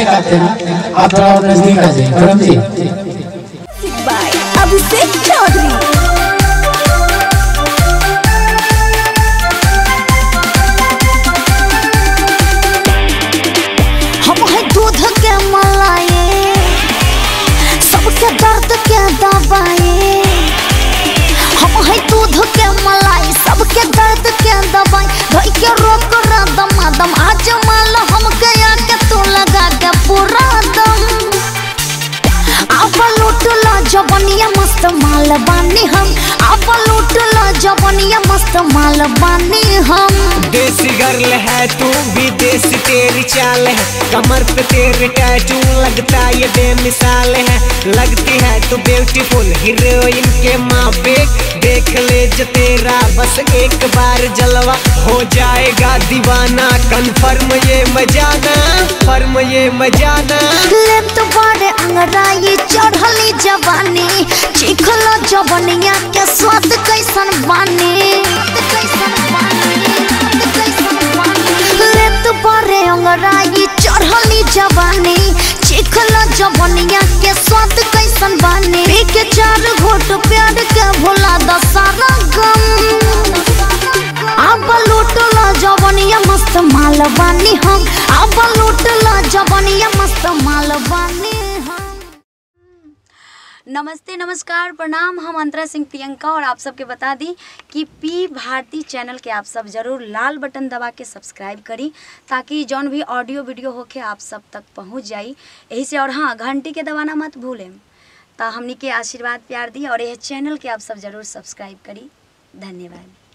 खातिर आप थोड़ा और नजदीक आ जाइए करम जी बाय अभिषेक चौधरी हम है दूध के मलाई सबके दर्द के दवाई हम है दूध के मलाई सबके दर्द के दवाई धोई के रोक दम दम आज माल हमके आके तू लगा के पूरा दम आप लूट लो जवनिया मस्त माल बानी हम आप लूट लो जवनिया मस्त माल बानी हम देसी गर्ल है तू भी देसी तेरी चाल है कमर पे तेरे टैटू लगता ये बेमिसाल है लगती है तू ब्यूटीफुल हीरोइन के माँ पे देख ले जो तेरा बस एक बार जलवा हो जाएगा दीवाना कन्फर्म ये मजाना फर्म ये मजाना ले तो बड़े अंगराई चढ़ली जवानी चिखलो जवनिया के स्वाद कैसन बानी ले तो बड़े अंगराई चढ़ली जवानी चिखलो जवनिया के स्वाद कैसन बानी पी के चार घोट प्यार के भोला दसारा गम अब लूट लो जवनिया मस्त माल बानी हम अब लूट लो जवनिया मस्त माल बानी हम नमस्ते नमस्कार प्रणाम हम अंतरा सिंह प्रियंका और आप सबके बता दी कि पी भारती चैनल के आप सब जरूर लाल बटन दबा के सब्सक्राइब करी ताकि जौन भी ऑडियो वीडियो होके आप सब तक पहुंच जाई यही से और हाँ घंटी के दबाना मत भूलें तो हमनी के आशीर्वाद प्यार दी और यह चैनल के आप सब जरूर सब्सक्राइब करी धन्यवाद